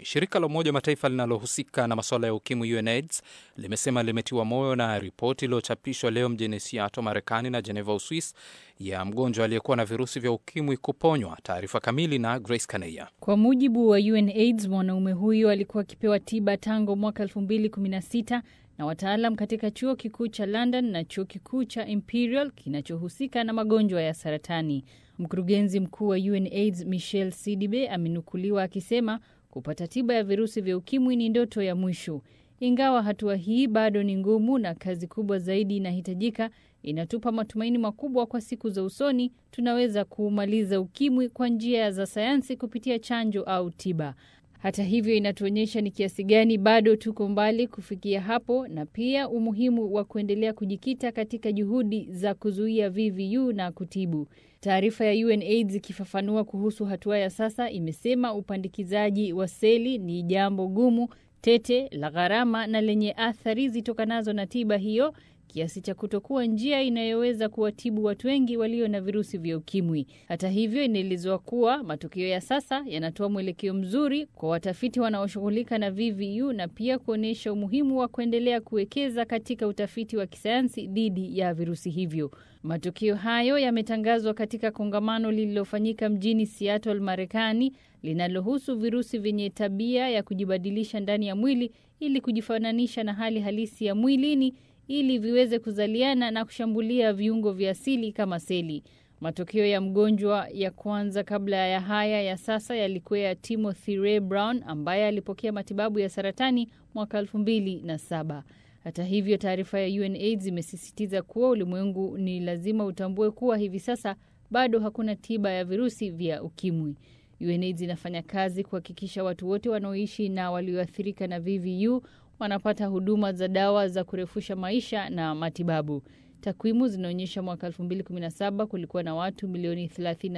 Shirika la Umoja wa Mataifa linalohusika na masuala ya ukimwi UNAIDS limesema limetiwa moyo na ripoti iliyochapishwa leo mjini Seattle, Marekani na Geneva, Uswis, ya mgonjwa aliyekuwa na virusi vya ukimwi kuponywa. Taarifa kamili na Grace Kaneya. Kwa mujibu wa UNAIDS, mwanaume huyo alikuwa akipewa tiba tangu mwaka 2016 na wataalam katika chuo kikuu cha London na chuo kikuu cha Imperial kinachohusika na magonjwa ya saratani. Mkurugenzi mkuu wa UNAIDS Michelle Sidibe amenukuliwa akisema kupata tiba ya virusi vya ukimwi ni ndoto ya mwisho. Ingawa hatua hii bado ni ngumu na kazi kubwa zaidi inahitajika, inatupa matumaini makubwa kwa siku za usoni. Tunaweza kuumaliza ukimwi kwa njia za sayansi kupitia chanjo au tiba. Hata hivyo, inatuonyesha ni kiasi gani bado tuko mbali kufikia hapo, na pia umuhimu wa kuendelea kujikita katika juhudi za kuzuia VVU na kutibu. Taarifa ya UNAIDS ikifafanua kuhusu hatua ya sasa imesema upandikizaji wa seli ni jambo gumu, tete, la gharama na lenye athari zitokanazo na tiba hiyo kiasi cha kutokuwa njia inayoweza kuwatibu watu wengi walio na virusi vya ukimwi. Hata hivyo, inaelezwa kuwa matokeo ya sasa yanatoa mwelekeo mzuri kwa watafiti wanaoshughulika na VVU na pia kuonyesha umuhimu wa kuendelea kuwekeza katika utafiti wa kisayansi dhidi ya virusi hivyo. Matokeo hayo yametangazwa katika kongamano lililofanyika mjini Seattle, Marekani, linalohusu virusi vyenye tabia ya kujibadilisha ndani ya mwili ili kujifananisha na hali halisi ya mwilini ili viweze kuzaliana na kushambulia viungo vya asili kama seli. Matokeo ya mgonjwa ya kwanza kabla ya haya ya sasa yalikuwa ya Timothy Ray Brown ambaye alipokea matibabu ya saratani mwaka elfu mbili na saba. Hata hivyo, taarifa ya UNAIDS imesisitiza kuwa ulimwengu ni lazima utambue kuwa hivi sasa bado hakuna tiba ya virusi vya ukimwi. UNAIDS inafanya kazi kuhakikisha watu wote wanaoishi na walioathirika na VVU wanapata huduma za dawa za kurefusha maisha na matibabu. Takwimu zinaonyesha mwaka 2017 kulikuwa na watu milioni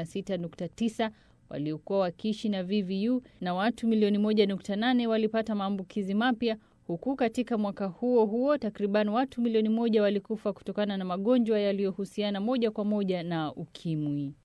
36.9 waliokuwa wakiishi na VVU na watu milioni 1.8 walipata maambukizi mapya, huku katika mwaka huo huo takriban watu milioni moja walikufa kutokana na magonjwa yaliyohusiana moja kwa moja na ukimwi.